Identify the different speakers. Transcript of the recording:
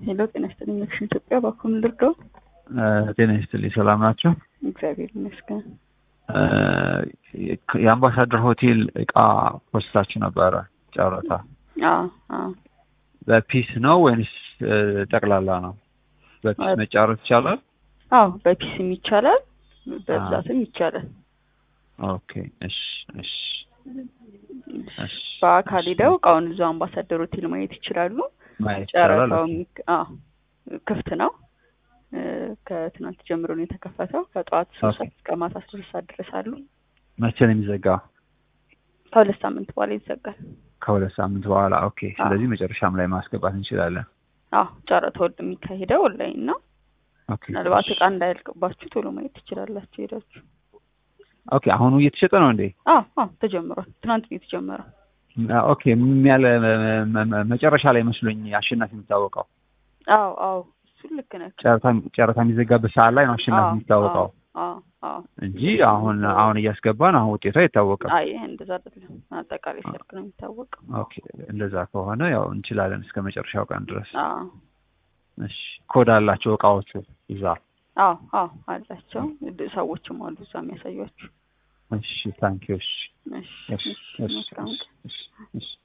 Speaker 1: ሄሎ ጤና ይስጥልኝ አክሽን ኢትዮጵያ ባኩን ልርዳው?
Speaker 2: ጤና ይስጥልኝ ሰላም ናቸው?
Speaker 1: እግዚአብሔር ይመስገን።
Speaker 2: የአምባሳደር ሆቴል እቃ ፖስታችሁ ነበረ ጨረታ
Speaker 1: አዎ አዎ
Speaker 2: በፒስ ነው ወይንስ ጠቅላላ ነው? በፒስ መጫረት ይቻላል?
Speaker 1: አዎ በፒስም ይቻላል በብዛትም ይቻላል።
Speaker 2: ኦኬ እሺ እሺ እሺ
Speaker 1: በአካል ሄደው እቃውን እዛው አምባሳደር ሆቴል ማየት ይችላሉ።
Speaker 2: ማየት ይቻላል።
Speaker 1: ጨረታው አዎ ክፍት ነው። ከትናንት ጀምሮ ነው የተከፈተው። ከጠዋት ሶስት ሰዓት እስከ ማታ አስር ሰዓት ድረስ አሉ።
Speaker 2: መቼ ነው የሚዘጋው?
Speaker 1: ከሁለት ሳምንት በኋላ ይዘጋል።
Speaker 2: ከሁለት ሳምንት በኋላ ኦኬ። ስለዚህ መጨረሻም ላይ ማስገባት እንችላለን።
Speaker 1: አዎ ጨረታው የሚካሄደው ኦንላይን ነው።
Speaker 2: ኦኬ
Speaker 1: ምናልባት እቃ እንዳያልቅባችሁ ቶሎ ማየት ትችላላችሁ ሄዳችሁ።
Speaker 2: ኦኬ አሁኑ እየተሸጠ ነው እንዴ?
Speaker 1: አዎ አዎ ተጀምሯል። ትናንት ነው የተጀመረው።
Speaker 2: ኦኬ ያለ መጨረሻ ላይ መስሎኝ አሸናፊ የሚታወቀው
Speaker 1: አዎ አዎ እሱን ልክ ነህ።
Speaker 2: ጨረታ ጨረታ የሚዘጋበት ሰዓት ላይ ነው አሸናፊ የሚታወቀው
Speaker 1: አዎ አዎ
Speaker 2: እንጂ አሁን አሁን እያስገባን አሁን ውጤቱ አይታወቅም።
Speaker 1: አይ እንደዛ አይደለም። አጠቃላይ ሰርግ ነው የሚታወቀው።
Speaker 2: ኦኬ እንደዛ ከሆነ ያው እንችላለን እስከ መጨረሻው ቀን ድረስ።
Speaker 1: አዎ
Speaker 2: እሺ ኮድ አላቸው እቃዎቹ ይዛ
Speaker 1: አዎ አዎ አላቸው። ሰዎችም አሉ እዛ የሚያሳዩአችሁ።
Speaker 2: እሺ ታንኪዩ እሺ
Speaker 1: እሺ
Speaker 2: እሺ
Speaker 1: እሺ መልካም ቀን።
Speaker 2: እሺ እሺ